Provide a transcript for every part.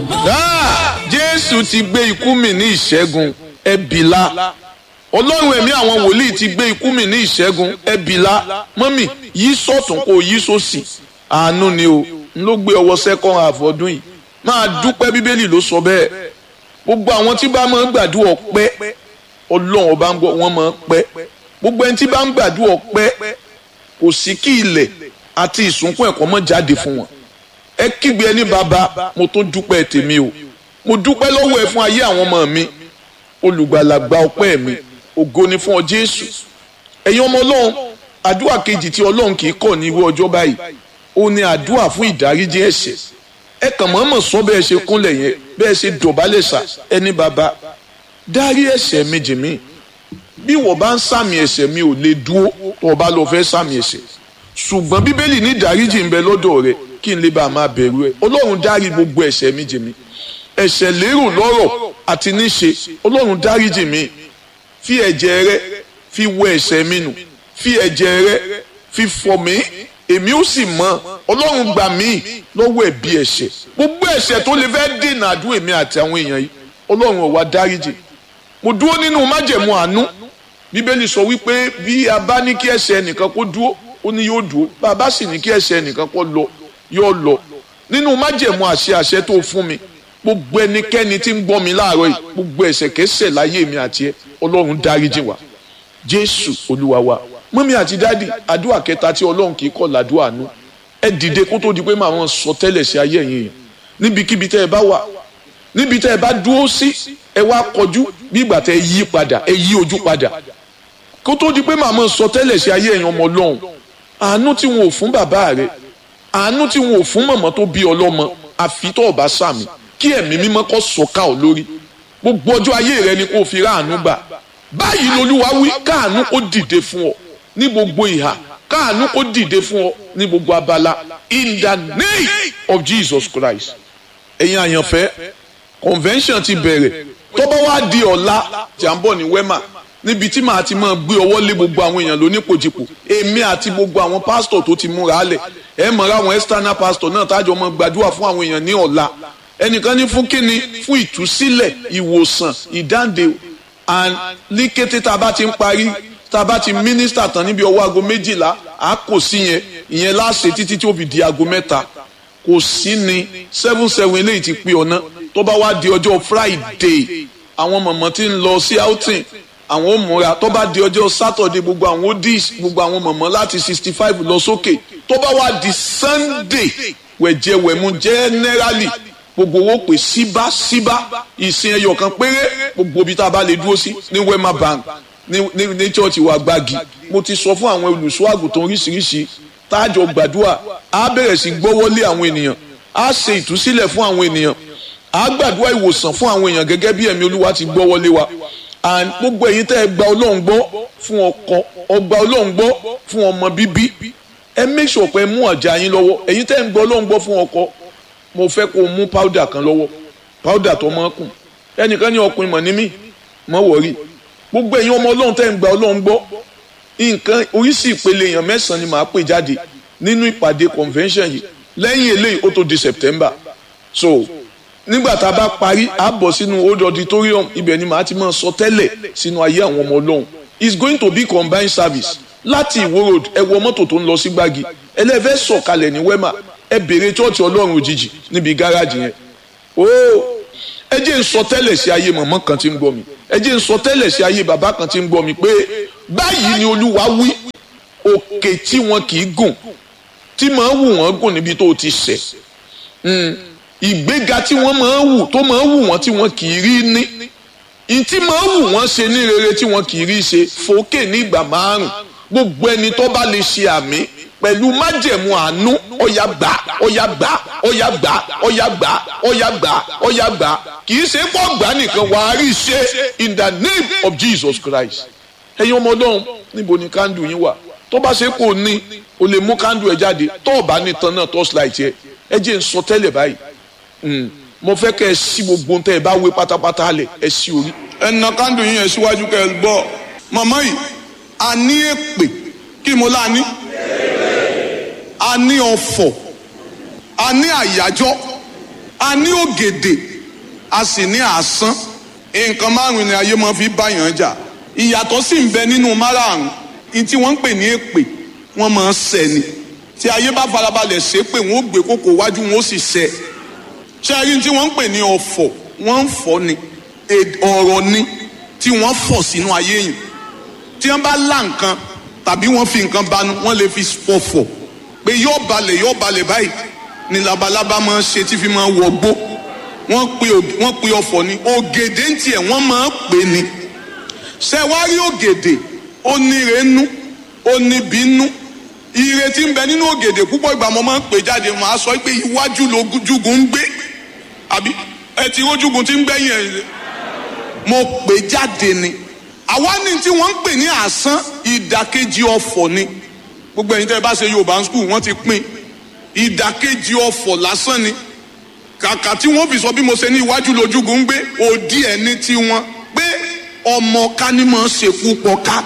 jésù ti gbé ikú mi ní ìṣẹ́gun ẹbìlá ọlọ́run ẹ̀mí àwọn wòlíì ti gbé ikú mi ní ìṣẹ́gun ẹbìlá mọ́mì yí sọ̀tún kó yí sósì àánú ni o n ló gbé ọwọ́ second half ọdún yìí máa dúpẹ́ bíbélì ló sọ bẹ́ẹ̀ gbogbo àwọn tí bá máa ń gbàdúrà ọpẹ́ ọlọ́run ọba ń gbọ́ wọ́n máa ń pẹ́ gbogbo ẹni tí bá ń gbàdúrà ọpẹ́ kò sí kí ilẹ̀ àti ìsúnkún ẹ̀kọ́ mọ́ jáde fún wọn ẹ kígbe ẹni bàbá mo tún dúpẹ́ tèmi o mo dúpẹ́ lọ́wọ́ ẹ fún ayé àwọn ọmọ mi olùgbàlàgbà ọpẹ́ mi ògo ni fún ọ jésù ẹ̀yin ọmọ ọlọ́run àdúrà kejì tí ọlọ́run kì í kọ̀ ní irú ọjọ́ báyìí ó ní àdúrà fún ìdáríjì ẹ̀ṣẹ̀ ẹ kàn mọ́mọ́ sọ bẹ́ẹ̀ ṣe kúnlẹ̀ yẹn bẹ́ẹ̀ ṣe dọ̀bálẹ̀ sà ẹni bàbá dárí ẹ̀ṣẹ̀ mi jì mí bí wọ́n bá ń sàmì ẹ̀ṣẹ̀ mi ò lè dúró tó o bá lọ fẹ́ sàmì ẹ̀ṣẹ̀ ṣùgbọ́n bíbélì ní ìdáríjì ń bẹ lọ́dọ̀ rẹ kí n lè bá a máa bẹ̀rù ẹ ọlọ́run dárí gbogbo ẹ̀ṣẹ̀ mi jì mí ẹ̀ṣẹ̀ lérò lọ́rọ̀ àti níṣe ọlọ́run dáríjì mi fi ẹ̀jẹ̀ rẹ fi wọ ẹ̀ṣẹ̀ mi nù fi ẹ̀jẹ̀ rẹ fi fọ̀ mí èmi ó sì mọ̀ ọlọ́run gbà mí lọ́wọ́ ẹ̀bi ẹ̀ṣẹ̀ gbogbo ẹ̀ṣẹ̀ tó lè fẹ́ dènà àdúrà èmi àti àwọn èèyàn yìí ọlọ́run ó wá dáríjì mo dúró nínú májẹ̀mú àánú bíbélì sọ wípé bí a bá ní kí ẹ̀ṣẹ̀ ẹnìkan kó dúró ó ní yóò dúró bá a bá sì ní kí ẹ̀ṣẹ̀ ẹnìkan kó lọ yóò lọ nínú májẹ̀mú àṣẹ àṣẹ tó fún mi gbogbo ẹnikẹ́ni tí ń gbọ́ mi láàárọ̀ yìí gbogbo ẹ̀ṣẹ̀ kẹsẹ̀ láyé mi àti ẹ ọlọ́run dáríjì wá jésù olúwa wa mọ́mí àti dádì àdúrà kẹta tí ọlọ́run kì í kọ̀ làdúrà nù ẹ dìde kó tó di pé màá wọn sọ tẹ́lẹ̀ sí ayé ẹ̀yìn yẹn níbikíbi tẹ́ ẹ bá wà níbi tẹ́ ẹ bá dúró sí ẹ wá kọjú bí ìgbà tẹ́ ẹ yí padà ẹ yí ojú padà kó tó di pé màá wọn sọ tẹ́lẹ̀ sí ayé ẹ̀yìn ọmọ ọlọ́run àánú tí wọn ò fún bàbá rẹ àánú tí wọn ò fún mọ̀mọ́ tó bí ọlọ́mọ àfi tó ọba sàmì kí ẹ̀mí mímọ́ kó sọ̀ka ọ̀ lórí gbogbo ọjọ́ ayé rẹ ni kó fi ráàánú gbà báyìí lolúwa wí káàánú kó dìde fún ọ ní gbogbo ìhà káàánú kó dìde fún ọ ní gbogbo abala in the name of Jesus Christ ẹ̀yin àyànfẹ́ convention ti bẹ̀rẹ̀ tó bá wá di ọ̀la tí à ń bọ̀ ní wema níbi tí màá ti máa gbé ọwọ́ lé gbogbo àwọn èèyàn lónípojìpò èmi àti gbogbo àwọn pásítọ̀ tó ti múra lẹ̀ ẹ mọ̀ra àwọn external pastor náà tájọ máa gbàdúrà fún àwọn èèyàn ní ọ̀la ẹnìkan ní fún kíni fún ìtúsílẹ̀ ìwòsàn ìdáǹdè and ní kété tá a bá ti ń parí tá a bá ti mínísítà tán níbi ọwọ́ aago méjìlá a kò sí yẹn ìyẹn láṣẹ títí tí ó fi di aago mẹ́ta kò sí ni seven seven eléyìí ti pé ọ̀nà tó bá wá di ọjọ́ friday àwọn mọ̀mọ́ tí ń lọ sí outing àwọn ò múra tó bá di ọjọ́ saturday gbogbo àwọn odis gbogbo àwọn mọ̀mọ́ láti sixty five lọ sókè tó bá wá di sunday wẹ̀jẹ̀wẹ̀mú generally gbogbo owó pè síbáṣíbá ìsìn ẹyọ kan péré gbogbo ibi tá a bá lè dúró sí ní wema bank ní ní ní chọ́ọ̀chì wa gbági mo ti sọ fún àwọn olùṣọ́ àgùntàn oríṣiríṣi táàjọ gbàdúrà á bẹ̀rẹ̀ sí gbọ́wọ́lé àwọn ènìyàn á ṣe ìtúsílẹ̀ fún àwọn ènìyàn á gbàdúrà ìwòsàn fún àwọn èèyàn gẹ́gẹ́ bí ẹ̀mí olúwa ti gbọ́wọ́lé wa and gbogbo ẹ̀yin tẹ́ ẹ gba ọlọ́run gbọ́ fún ọkọ ọgbà ọlọ́run gbọ́ fún ọmọ bíbí ẹ make sure pé ẹ mú ọjà yín lọ́wọ́ ẹ̀yin tẹ́ ẹ ń gbọ́ ọlọ́run gbọ́ fún ọkọ mo fẹ́ kó o mú powder kan lọ́wọ́ powder tó mọ́ kùn ẹnìkan ní ọkùnrin mọ̀ ní mí mọ́ wọ̀rí gbogbo ẹ̀yin ọmọ ọlọ́run tẹ́ ń gba ọlọ́run gbọ́ nǹkan oríṣi ìpele èèyàn mẹ́sàn-án ni màá pè jáde nínú ìpàdé convention yìí lẹ́yìn eléyìí ó tó di September so nígbà tá a bá parí a bọ̀ sínú old auditorium ibẹ̀ ni màá ti máa sọ tẹ́lẹ̀ sínú ayé àwọn ọmọ ọlọ́run it's going to be combined service láti ìwó road ẹ wọ mọ́tò tó ń lọ sí gbági ẹlẹ́fẹ́ sọ̀kalẹ̀ ní wema ẹ bèrè chọ́ọ̀chì ọlọ́run òjijì níbi gáràjì yẹn ooo ẹ jẹ́ ń sọ tẹ́lẹ̀ sí ayé mọ̀mọ́ kan tí ń gbọ́ mi ẹ jẹ́ ń sọ tẹ́lẹ̀ sí ayé bàbá kan tí ń gbọ́ mi pé báyìí ni olúwa wí òkè tí wọn kì í gùn tí máa wù wọ́n gùn níbi tó ti ṣẹ̀ ìgbéga tí wọ́n máa wù tó máa wù wọ́n tí wọ́n kì í rí ní ìtí máa wù wọ́n ṣe ní rere tí wọ́n kì í rí ṣe fòkè ní ìgbà márùn gbogbo ẹni tó bá lè ṣe àmì pẹ̀lú májẹ̀mú àánú ọ̀yà gbà ọ̀yà gbà ọ̀yà gbà ọ̀yà gbà ọ̀yà gbà ọ̀yà gbà kì í ṣe pọ̀ gbà nìkan wà á rí ṣe in the name of Jesus Christ ẹ̀yin ọmọ ọlọ́run níbo ni kándù yín wà tó bá ṣe kò ní o lè mú kándù ẹ jáde tó o bá ní tan náà torchlight yẹ ẹ jẹ́ n sọ tẹ́lẹ̀ báyìí mo fẹ́ kẹ́ ẹ sí gbogbo tẹ́ ẹ bá wé pátápátá lẹ̀ ẹ sí orí. ẹ na kándù yín yẹn síwájú kẹ́ ẹ gbọ́ màmá yìí a ní èpè kí mo lá ní a ní ọ̀fọ̀ a ní àyájọ́ a ní ògèdè a sì ní àsán nǹkan márùn ni ayé máa fi báyàn jà ìyàtọ̀ sì ń bẹ nínú márààrún ní tí wọ́n ń pè ní èpè wọ́n máa ń sẹ́ ni tí ayé bá farabalẹ̀ ṣe pé wọ́n ó gbé kókó wájú wọn ó sì sẹ́ ṣé ayé tí wọ́n ń pè ní ọ̀fọ̀ wọ́n ń fọ́ ni ọ̀rọ̀ ni tí wọ́n fọ̀ sínú ayé yìí tí wọ́n bá lá nǹkan tàbí wọ́n fi nǹkan banu wọ́n lè fi pọ̀fọ̀ pé yóò balẹ̀ yóò balẹ̀ báyìí ni labalábá máa ń ṣe tí fi máa ń wọgbó wọ́n pe wọ́n pe ọ̀fọ̀ ni ògèdè ń tiẹ̀ wọ́n máa ń pè ní ṣe wá rí ògèdè ó níre nú ó níbi nú ire tí ń bẹ nínú ògèdè púpọ̀ ìgbà mo máa ń pè jáde màá sọ pé iwájú lójúgun ń gbé àbí ẹ ti rójúgun tí ń gbẹ̀yìn ẹ̀ mo pè jáde ni àwa ní tí wọ́n ń pè ní àsán ìdàkejì ọ̀fọ̀ ni gbogbo ẹ̀yin tẹ́ ẹ bá ṣe yorùbá skul wọ́n ti pín ìdàkejì ọ̀fọ̀ lásán ni kàkà tí wọ́n fi sọ bí mo ṣe ní iwájú lójúgun ń gbé òdì ẹni tí wọ́n pé ọmọ kánímọ̀ ṣekú pọ̀ ká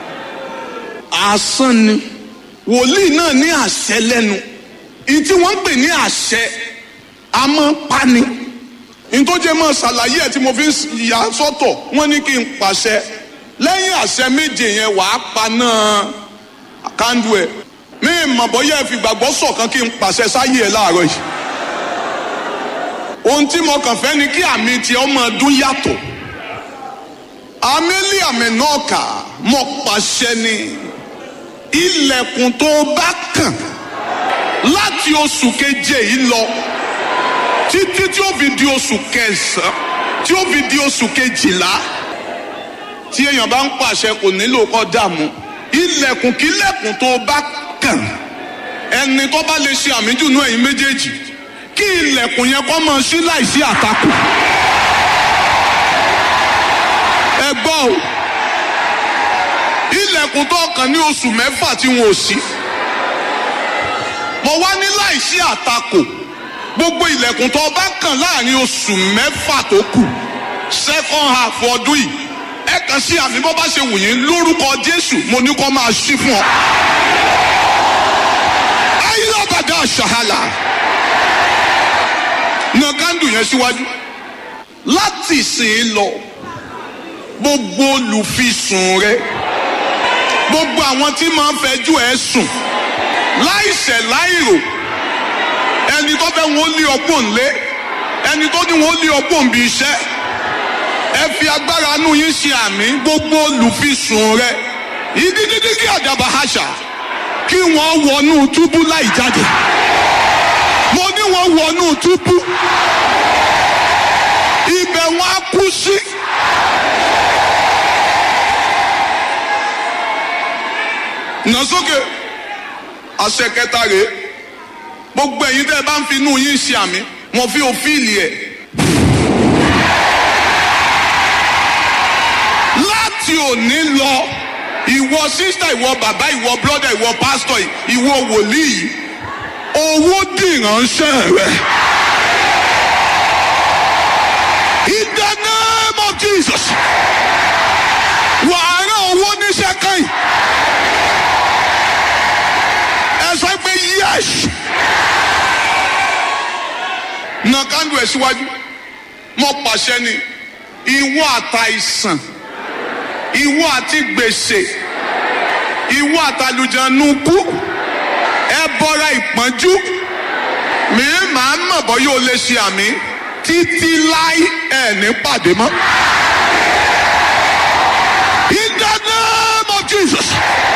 àsán ni wòlíì náà ní àṣẹ lẹ́nu ìyí tí wọ́n ń pè ní àṣẹ àmọ́ pani ntọ́jẹ́ mọ́ ṣàlàyé ẹ̀ tí mo fi ń yà sọ́tọ̀ wọ́n ní kí n pàṣẹ lẹ́yìn àṣẹ méje yẹn wàá pa náà kándú ẹ̀ mí mọ̀ bọ́yá ẹ fi gbàgbọ́ sọ̀kan kí n pàṣẹ sáyé ẹ̀ láàárọ̀ yìí ohun tí mo kàn fẹ́ ni kí àmì tiẹ̀ ọmọ ọdún yàtọ̀ àmẹ́lí àmì náà kà mọ̀ pàṣẹ ni ilẹ̀kùn tó bá kàn láti oṣù keje yìí lọ títí tí ó fi di oṣù kẹsàn-án tí ó fi di oṣù kejìlá tí èèyàn bá ń pàṣẹ kò nílò kó dààmú ilẹ̀kùn kílẹ̀kùn tó bá kàn ẹni tó bá lè ṣe àmì jùnú ẹ̀yin méjèèjì kí ilẹ̀kùn yẹn kó máa ṣí láìsí àtakò ẹ gbọ́ o ilẹ̀kùn tó kàn ní oṣù mẹ́fà tí wọn ò sí mo wá ní láìsí àtakò gbogbo ilẹ̀kùn tó bá kàn láàrin oṣù mẹ́fà tó kù second half ọdún yìí ẹ kàn sí àmì bó bá ṣe wù yín lórúkọ Jésù mo ní kó máa ṣí fún ọ. ayélujára ṣàhálà na kándù yẹn síwájú láti ìsìn lọ gbogbo olùfisùn rẹ gbogbo àwọn tí máa ń fẹjú ẹ sùn láìṣẹ̀ láìrò ẹni tó fẹ́ wọn lé ọgbọ́n lé ẹni tó ní wọn lé ọgbọ́n bí iṣẹ́ ẹ fi agbára inú yín ṣe àmì gbogbo olùfisùn rẹ ìdídídígí àdàbà àṣà kí wọ́n wọnú túbú láì jáde mo ní wọ́n wọnú túbú ibẹ̀ wọ́n á kú sí. nà sókè àṣẹ kẹta rèé gbogbo ẹ̀yin tẹ́ ẹ bá ń fi inú yín ṣe àmì mo fi òfìlì ẹ̀. láti òní lọ ìwọ sísítà ìwọ bàbá ìwọ bírọ́dà ìwọ pásítọ̀ ìwọ wòlíì owó dìránṣẹ́ rẹ. In the name of Jesus wàá rán owó níṣẹ́ kan yìí ẹ sọ pé yes na kándù ẹ síwájú mo pàṣẹ ni ìwọ àtàìsàn ìwọ àti gbèsè ìwọ àtàlùjànùkú ẹ bọra ìpọ́njú mi máa ń mọ̀ bọ́ yóò lè ṣe àmì títí láì ẹ̀ ní pàdé mọ́. In the name of Jesus.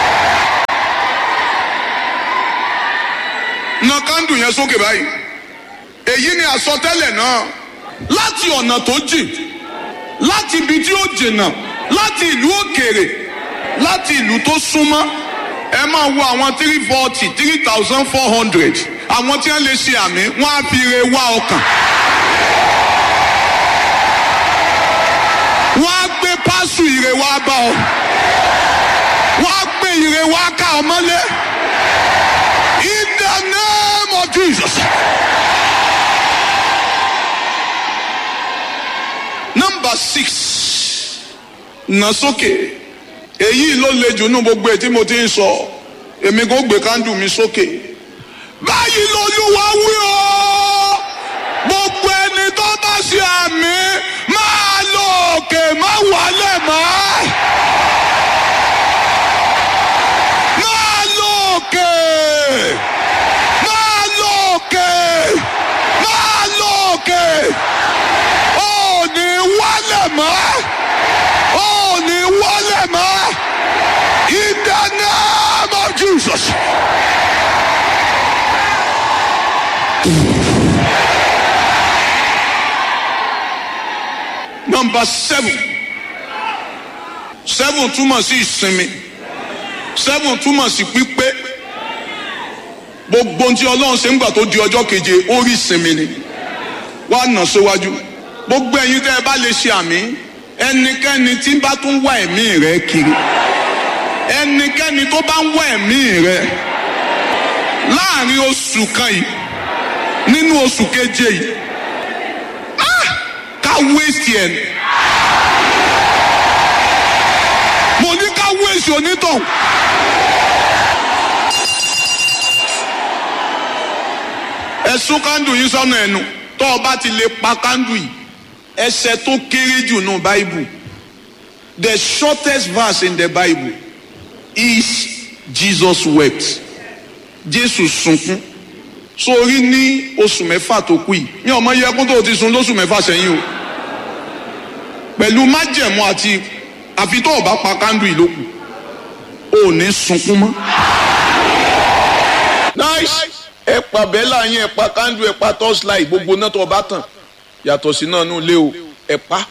na kándù yẹn sókè báyìí èyí ni àsọtẹ́lẹ̀ náà láti ọ̀nà tó jìn láti ibi tí ó jìnnà láti ìlú òkèèrè láti ìlú tó súnmọ́ ẹ máa wo àwọn three forty three thousand four hundred àwọn tí wọ́n lè ṣe àmì wọ́n á fi re wá ọkàn. wọ́n á gbé pásù ìre wá bá ọ wọ́n á gbé ìre wá ká ọ mọ́lé in the name of Jesus. Number six nà sókè èyí ló le jù nú gbogbo ẹ̀ tí mo ti ń sọ èmi kò gbé kándù mi sókè báyìí lolúwa wí o gbogbo ó ní wálẹ̀ mọ́ ó ní wálẹ̀ mọ́ in the name of Jesus. Number seven seven túmọ̀ sí ìsinmi seven túmọ̀ sí pípé gbogbo ohun tí ọlọ́run ṣe ń gbà tó di ọjọ́ keje ó rí ìsinmi ni wá nà síwájú gbogbo ẹ̀yin tẹ́ ẹ bá lè ṣe àmì ẹnikẹ́ni tí bá tún wá ẹ̀mí rẹ kiri ẹnikẹ́ni tó bá ń wá ẹ̀mí rẹ láàrin oṣù kan yìí nínú oṣù keje yìí ah, ká wéṣì ẹ̀ mo ní ká wéṣì onítọ̀hún. ẹ̀sùn kándù yìí sọ́nà ẹnu tó o bá ti lè pa kándù yìí ẹsẹ̀ tó kéré jù nù báìbù the shortest verse in the bible is jesus wept jésù sunkún sórí ní oṣù mẹ́fà tó kù yìí mi ò mọ iye ẹkún tó o ti sun lóṣù mẹ́fà sẹ́yìn o pẹ̀lú májẹ̀mú àti àfi tó o bá pa kándù yìí lókù o ò ní sunkún mọ́. nice ẹ pa bẹ́là yín ẹ pa kándù ẹ pa torchlight gbogbo náà tó o bá tàn yàtọ̀ sí náà nù lé o ẹ pa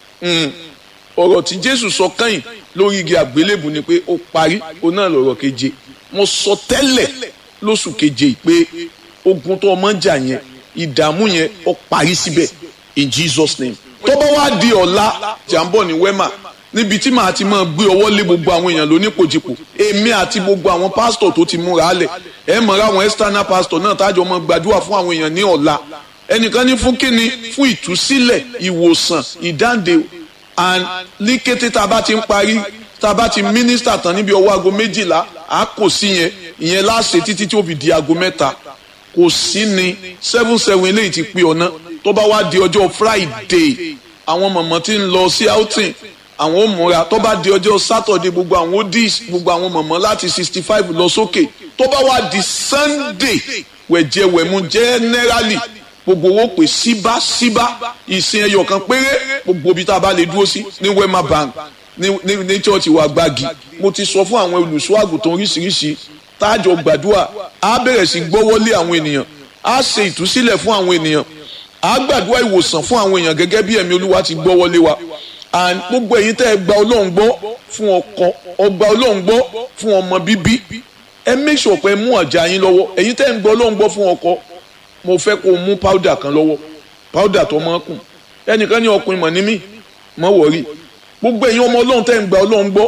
ọ̀rọ̀ tí jésù sọ kẹ́yìn lórí igi àgbélébù ni pé ó parí ó náà lọ̀rọ̀ keje mo sọ tẹ́lẹ̀ lóṣù keje pé ogun tó ọmọ ń jà yẹn ìdààmú yẹn ó parí síbẹ̀ in jesus name tó bá wá di ọ̀la jàǹbọ̀ ní wema níbi tí màá ti máa gbé ọwọ́ lé gbogbo àwọn èèyàn lónípòjìpò èmi àti gbogbo àwọn pásítọ̀ tó ti múra lẹ̀ ẹ mọ̀ra àwọn external pastor náà tájọ mọ́ gbàdúrà fún àwọn èèyàn ní ọ̀la ẹnìkan ní fún kíni fún ìtúsílẹ̀ ìwòsàn ìdáǹdè and ní kété tá a bá ti ń parí tá a bá ti mínísítà tán níbi ọwọ́ aago méjìlá a kò sí yẹn ìyẹn láṣẹ títí tí ó fi di aago mẹ́ta kò sí ni seven seven eléyìí ti pé ọ̀nà tó bá wá di ọjọ́ friday àwọn mọ̀mọ́ tí ń lọ sí outing àwọn ò múra tó bá di ọjọ́ saturday gbogbo àwọn odis gbogbo àwọn mọ̀mọ́ láti sixty five lọ sókè tó bá wá di sunday wẹ̀jẹ̀wẹ̀mú generally gbogbo owó pè síbáṣíbá ìsìn ẹyọ kan péré gbogbo ibi tá a bá lè dúró sí ní wema bank ní ní ní church wa gbági mo ti sọ fún àwọn olùṣọ́ àgùntàn oríṣiríṣi táàjọ gbàdúrà á bẹ̀rẹ̀ sí gbọ́wọ́lé àwọn ènìyàn á ṣe ìtúsílẹ̀ fún àwọn ènìyàn á gbàdúrà ìwòsàn fún àwọn èèyàn gẹ́gẹ́ bí ẹ̀mí olúwa ti gbọ́wọ́lé wa and gbogbo ẹ̀yin tẹ́ ẹ gba ọlọ́run gbọ́ fún ọkọ ọgbà ọlọ́run gbọ́ fún ọmọ bíbí ẹ make sure pé ẹ mú ọ̀jà yín lọ́wọ́ ẹ̀yin tẹ́ ẹ ń gba ọlọ́run gbọ́ fún ọkọ mo fẹ́ kó o mú powder kan lọ́wọ́ powder tó máa kùn ẹnìkan ní ọkùnrin mọ̀ ní mí mọ̀ wọ̀rí gbogbo ẹ̀yin ọmọ ọlọ́run tẹ́ ń gba ọlọ́run gbọ́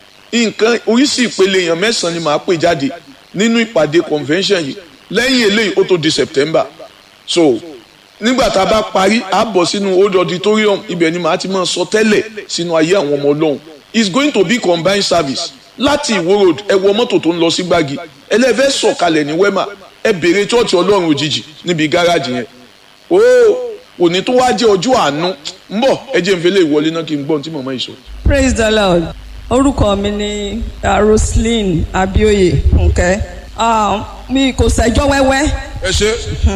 nǹkan oríṣi ìpele èèyàn mẹ́sàn-án ni màá pè jáde nínú ìpàdé convention yìí lẹ́yìn eléyìí ó tó di September so nígbà tá a bá parí a bọ̀ sínú old auditorium ibẹ̀ ni màá ti máa sọ tẹ́lẹ̀ sínú ayé àwọn ọmọ ọlọ́run it's going to be combined service láti ìwó road ẹ wọ mọ́tò tó ń lọ sí gbági ẹlẹ́fẹ́ sọ̀kalẹ̀ ní wema ẹ bèrè chọ́ọ̀chì ọlọ́run òjijì níbi gáràjì yẹn o òní tó wá jẹ́ ọjọ́ àánú ń bọ̀ ẹ jẹ́ n fẹ́lẹ́ ìwọlé náà kí n gbọ́n tí màmá yìí sọ. praise the lord orúkọ mi ni uh, roslyn abioye fúnkẹ́ uh, mi kò ṣẹjọ́ wẹ́wẹ́ ẹ ṣe.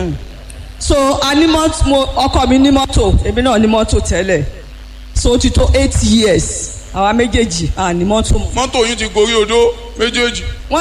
so a ní mọ́tò mo ọkọ mi ní mọ́tò èmi náà ní mọ́tò tẹ́lẹ̀ so ó ti tó eight years àwa méjèèjì à ní mọ́tò mọ́. mọ́tò yín ti gorí odó méjèèjì. wọ́n